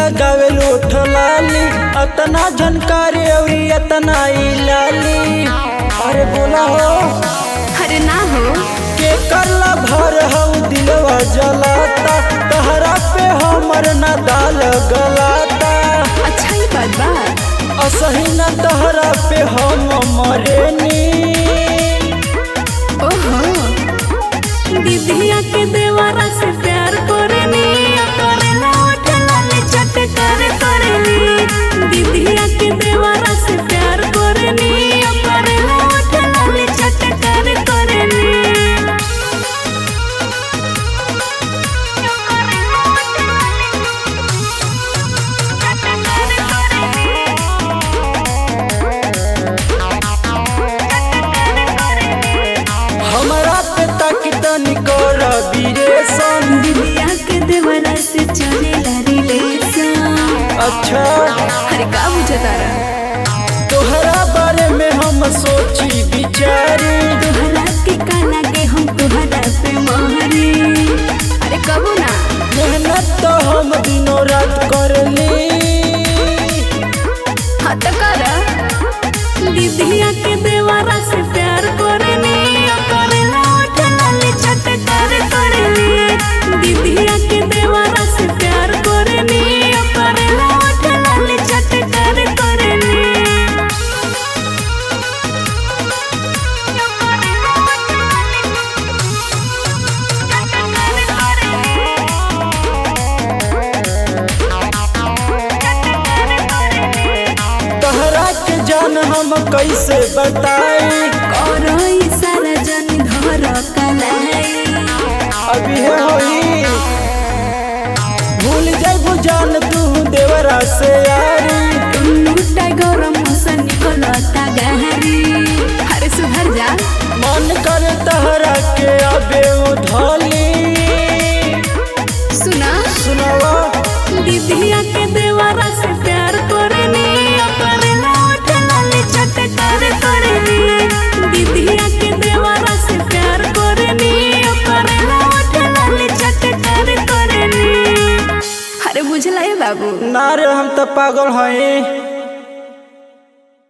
लगावे लोठ लाली अतना झनकारी अउरी अतना ई लाली अरे बोला हो अरे ना हो के करला भर हऊ दिलवा जलाता तहरा पे हमर ना दाल गलाता अच्छा ही बात बा असही न तहरा पे हम मरेनी ओहो दीदिया के देवारा से प्यार करेनी करेला उठला ले चट कर करेनी दीदिया के देवारा से प्यार करेनी करेला उठला ले चट कर करेनी हमरा पे ताकि तनी कर बीरेशन दीदिया के देवारा से चलेला रिलेशन अच्छा अरे का बुझतारा तोहरा बारे में हम सोची बिचारी तोहरा के काला के हम तोहरा पे महरी अरे कबो ना मेहनत तो हम दिनों रात करली हाँ तो कर दीदिया के देवारा से प्यार करेनी करेला उठला ले चट कर करेनी दीदिया के देवारा से प्यार करेनी करेला उठला ले चट कर करेनी तोहरा के जान हम कैसे बताई करो सारा जन धर कलाई अभी है होई भूल जाइबू जान तू देवरा से यारी टूटा गरम मौसम निकलता गहरी अरे सुधर जा मन कर तहरा के अबे उधली सुना सुनावा दीदिया के देवारा से प्यार करेनी करेला उठला ले चट कर करेनी दीदिया के देवारा से प्यार करेनी करेला उठला ले चट कर करेनी अरे बुझला ये बाबू ना रे हम तो पागल हई